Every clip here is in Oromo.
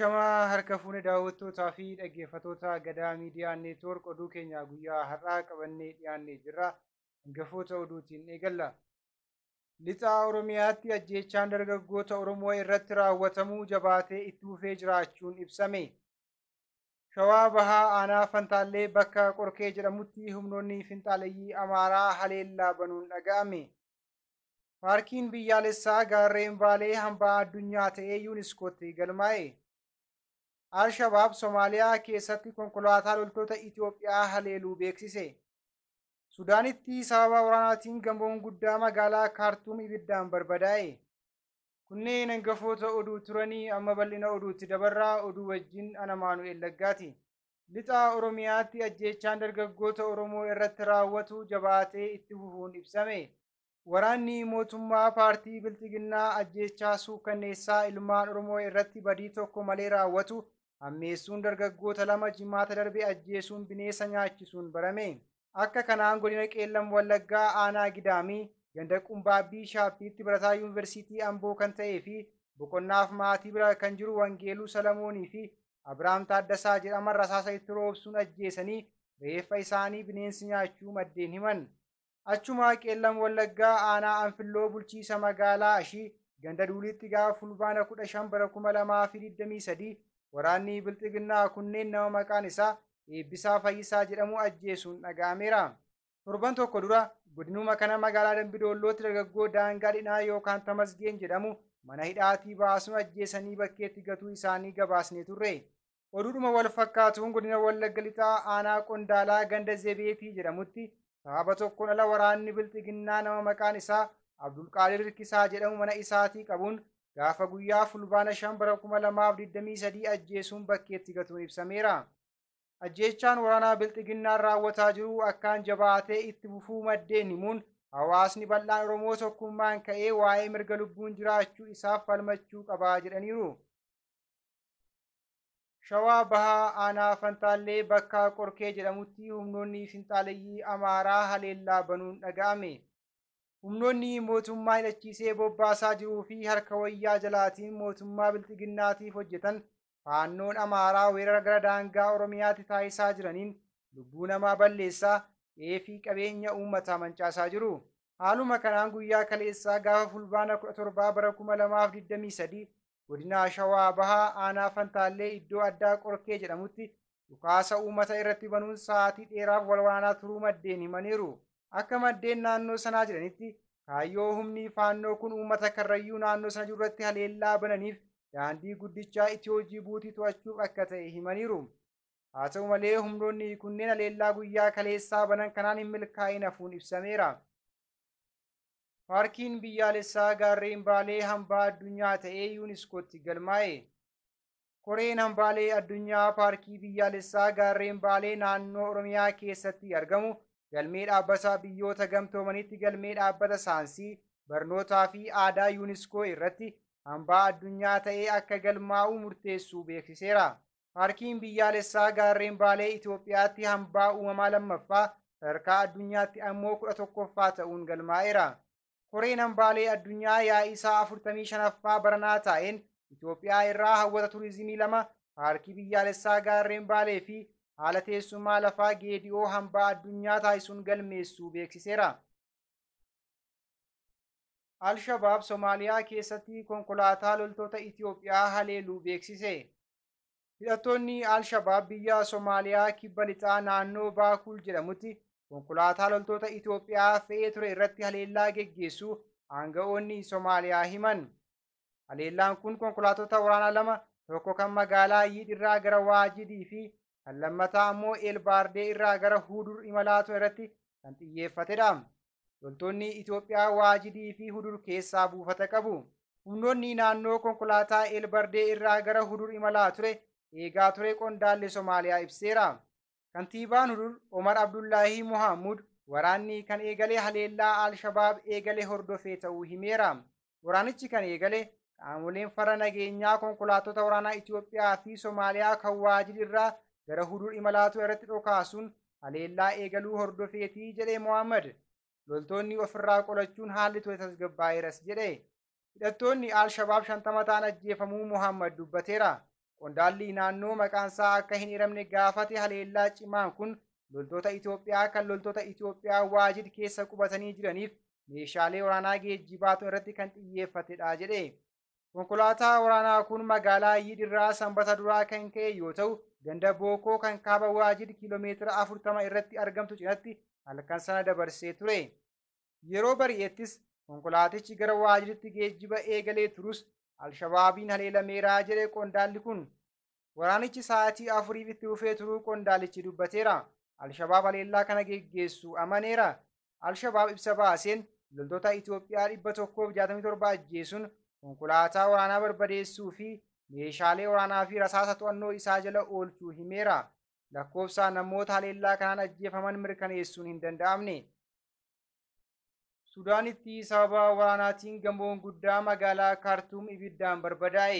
Ashamaa harka fuune daawwattootaa fi dhaggeeffattoota Gadaa Miidiyaa Neetwoork oduu keenya guyyaa har'aa qabannee dhiyaannee jirra. Hangafoota oduutiin eegalla. Lixa Oromiyaatti ajjeechaan dargaggoota Oromoo irratti raawwatamuu jabaatee itti fufee jiraachuun ibsame. Shawaa Bahaa Aanaa Fantaallee bakka Qorkee jedhamutti humnoonni finxaaleyyii Amaaraa haleellaa banuun dhaga'ame. Paarkiin biyyaalessaa gaarreen Baalee hambaa addunyaa ta'ee yuuniskootti galmaa'e. Al-Shabaab Somaaliyaa keessatti konkolaataa loltoota Itoophiyaa haleeluu beeksise. Sudaanitti sababa waraanaatiin gamoon guddaa magaalaa Kaartuum ibiddaan barbadaa'e. Kunneen hangafoota oduu turanii amma bal'ina oduutti dabarraa oduu wajjin ana Maanu'eel Laggaati. Lixa Oromiyaatti ajjeechaan dargaggoota Oromoo irratti raawwatu jabaatee itti fufuun ibsame. Waraanni mootummaa paartii Bilxiginnaa ajjeechaa suukanneessaa ilmaan Oromoo irratti badii tokko malee raawwatu hammeessuun dargaggoota lama jimaata darbe ajjeesuun bineensa nyaachisuun barame. Akka kanaan godina Qeellam Wallaggaa Aanaa Gidaamii ganda Qumbaabbii Shaappiitti barataa Yuunivarsiitii Amboo kan ta'ee fi boqonnaaf maatii bira kan jiru Wangeeluu Salamoonii fi Abiraam Taaddasaa jedhaman rasaasa itti roobsuun ajjeesanii reeffa isaanii bineensi nyaachuu maddeen himan. Achumaa Qeellam Wallaggaa Aanaa Anfilloo bulchiisa magaalaa Ashii ganda Duulitti gaafa fulbaana kudha shan bara kuma lamaa fi digdamii sadii waraanni Bilxiginnaa kunneen nama maqaan isaa Eebbisaa Fayyisaa jedhamu ajjeesuun dhaga'ameera. Torban tokko dura godinuma kana magaalaa Dambidoollootti dargaggoo daangaa dhinaa yookaan Tamasgeen jedhamu mana hidhaatii baasuun ajjeesanii bakkeetti gatuu isaanii gabaasnee turre. Oduudhuma wal fakkaatuun godina Wallagga Lixaa Aanaa Qondaalaa ganda Zebeetii jedhamutti sababa tokkoon ala waraanni Bilxiginnaa nama maqaan isaa Abdulqaadir Hirkisaa jedhamu mana isaatii qabuun gaafa guyyaa fulbaana shan bara kuma lamaaf digdamii sadii ajjeesuun bakkeetti gatuun ibsameera. Ajjeechaan waraanaa Bilxiginnaan raawwataa jiru akkaan jabaatee itti fufuu maddeen himuun hawaasni bal'aan Oromoo tokkummaan ka'ee waa'ee mirga lubbuun jiraachuu isaaf falmachuu qabaa jedhaniiru. Shawaa Bahaa Aanaa Fantaallee bakka Qorkee jedhamutti humnoonni finxaaleyyii Amaaraa haleellaa banuun dhaga'ame. Humnoonni mootummaa hidhachiisee bobbaasaa jiruu fi harka wayyaa jalaatiin mootummaa Bilxiginnaatiif hojjetan faannoon Amaaraa weerara gara daangaa Oromiyaatti taasisaa jiraniin lubbuu namaa balleessaa fi qabeenya uummataa mancaasaa jiru. Haaluma kanaan guyyaa kaleessaa gaafa fulbaana kudha torbaa bara kuma lamaaf digdamii sadii godina Shawaa Bahaa Aanaa Fantaallee iddoo addaa Qorkee jedhamutti dhukaasa uummata irratti banuun sa'aatii dheeraaf wal waraanaa turuu maddeen himaniiru. Akka maddeen naannoo sanaa jedhanitti kaayyoo humni faannoo kun uummata karrayyuu naannoo sana jiru irratti haleellaa bananiif daandii guddichaa Itiyoo Jibuutii to'achuuf akka ta'e himaniiru. Haa ta'u malee humnoonni kunneen haleellaa guyyaa kaleessaa banan kanaan hin milkaa'in hafuun ibsameera. Paarkiin biyyaalessaa gaarreen Baalee hambaa addunyaa ta'ee yuuniskootti galmaa'e. Koreen hambaalee addunyaa paarkii biyyaalessaa gaarreen Baalee naannoo Oromiyaa keessatti argamu galmee dhaabbata biyyoota gamtoomanitti galmee dhaabbata saayinsii barnootaa fi aadaa yuuniskoo irratti hambaa addunyaa ta'ee akka galmaa'u murteessuu beeksiseera. Paarkiin biyyaalessaa gaarreen Baalee Itoophiyaatti hambaa uumamaa lammaffaa sadarkaa addunyaatti ammoo kudha tokkoffaa ta'uun galmaa'eera. Koreen hambaalee addunyaa yaa'ii isaa afurtamii shanaffaa baranaa taa'een Itoophiyaa irraa hawwata turizimii lama paarkii biyyaalessaa gaarreen Baalee fi haala teessummaa lafaa geedi'oo hambaa addunyaa taasisuun galmeessuu beeksiseera. Al-Shabaab Somaaliyaa keessatti konkolaataa loltoota Itoophiyaa haleeluu beeksise. Hidhattoonni Al-Shabaab biyya Somaaliyaa kibba lixaa naannoo Baakul jedhamutti konkolaataa loltoota Itoophiyaa fe'ee ture irratti haleellaa geggeessuu aanga'oonni Somaaliyaa himan. Haleellaan kun konkolaattota waraanaa lama tokko kan magaalaa Yiid irraa gara Waajidii fi kan lammataa ammoo Eelbaardee irraa gara Hudur imalaa ture irratti kan xiyyeeffatedha. Loltoonni Itoophiyaa Waajidii fi Hudur keessaa buufata qabu. Humnoonni naannoo konkolaataa Eelbardee irraa gara Hudur imalaa ture eegaa ture qondaalli Somaaliyaa ibseera. Kantiibaan Hudur Omar Abdullaahi Mohaamud waraanni kan eegale haleellaa Al-Shabaab eegale hordofee ta'uu himeera. Waraanichi kan eegale qaamoleen fara nageenyaa konkolaattota waraanaa Itoophiyaa fi Somaaliyaa kan Waajid irraa gara Hudur imalaatu irratti dhokaasuun haleellaa eegaluu hordofeetii jedhe Mohaammed. Loltoonni ofirraa qolachuun haalli ture tasgabbaa'eeras jedhe. Hidhattoonni Al-Shabaab shantama ta'an ajjeefamuu Mohaammed dubbateera. Qondaalli naannoo maqaansaa akka hin hiramne gaafate haleellaa cimaan kun loltoota Itoophiyaa kan loltoota Itoophiyaa waajid keessa qubatanii jiraniif meeshaalee waraanaa geejjibaatu irratti kan xiyyeeffatedha jedhe. Konkolaataa waraanaa kun magaalaa Yidirraa sanbata duraa kan ka'e yoo ta'u, ganda Bookoo kan kaaba waajid kiiloomeetira afurtama irratti argamtu cinatti halkan sana dabarsee ture. Yeroo bari'ettis konkolaatichi gara waajiditti geejjiba eegalee turus Alshabaabiin haleelameeraa jedhe qondaalli kun. Waraanichi sa'aatii afuriif itti fufee turuu qondaalichi dubbateera. Alshabaab haleellaa kana geggeessu amaneera. Alshabaab ibsa baaseen loltoota Itoophiyaa dhibba tokkoof jaatamii torba ajjeesuun konkolaataa waraanaa barbadeessuu fi meeshaalee waraanaa fi rasaasa to'annoo isaa jala oolchuu himeera. Lakkoofsa namoota haleellaa kanaan ajjeefaman mirkaneessuun hin danda'amne. Sudaanitti sababa waraanaatiin gamoon guddaa magaalaa Kaartuum ibiddaan barbadaa'e.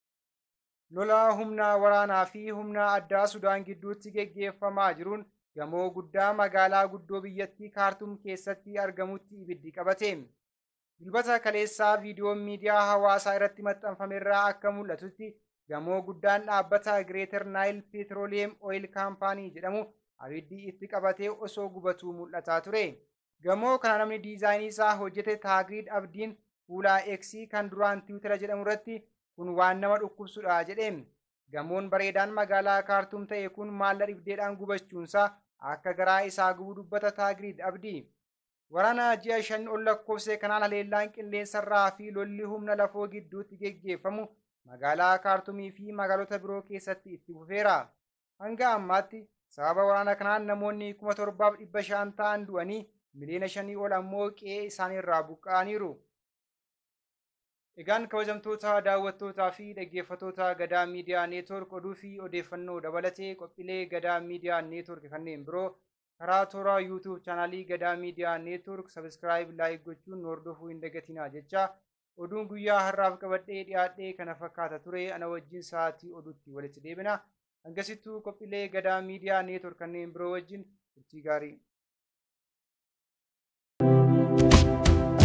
Lola humna waraanaa fi humna addaa Sudaan gidduutti geggeeffamaa jiruun gamoo guddaa magaalaa guddoo biyyattii Kaartuum keessatti argamutti ibiddi qabate. Dilbata kaleessaa viidiyoon miidiyaa hawaasaa irratti maxxanfamerraa akka mul'atutti gamoo guddaan dhaabbata Greeter Naayil Peetrooleem Ooyil Kaampaanii jedhamu abiddi itti qabatee osoo gubatuu mul'ataa ture. Gamoo kana namni diizaayinii isaa hojjete Taagiriid Abdiin fuula Eksii kan duraan Tiwutara jedhamu irratti kun waan nama dhukkubsudha jedheen. Gamoon bareedaan magaalaa Kaartuum ta'e kun maalla dhibdeedhaan gubachuunsaa akka garaa isaa gubu dubbata Taagiriid Abdii. Waraana ji'a shan ol lakkoofse kanaan haleellaan qilleensarraa fi lolli humna lafoo gidduutti geggeeffamu magaalaa Kaartumii fi magaalota biroo keessatti itti fufeera. Hanga ammaatti sababa waraana kanaan namoonni kuma torbaaf dhibba shan ta'an du'anii miliyoona shanii ol ammoo qe'ee isaaniirraa buqqa'aniiru. Egaan kabajamtoota daawwattootaa fi dhaggeeffattoota Gadaa Miidiyaa Neetwoork oduu fi odeeffannoo dabalatee qophiilee Gadaa Miidiyaa Neetwoork kanneen biroo karaa toora yuutuub chaanaalii Gadaa Miidiyaa Neetwoork sabiskiraayib laayik gochuun nu hordofuu hin dagatinaa jecha oduun guyyaa har'aaf qabadhee dhiyaadhee kana fakkaata ture ana wajjin sa'aatii oduutti walitti deebina. Hangasittuu qophiilee Gadaa Miidiyaa Neetwoork kanneen biroo wajjin turtii gaarii.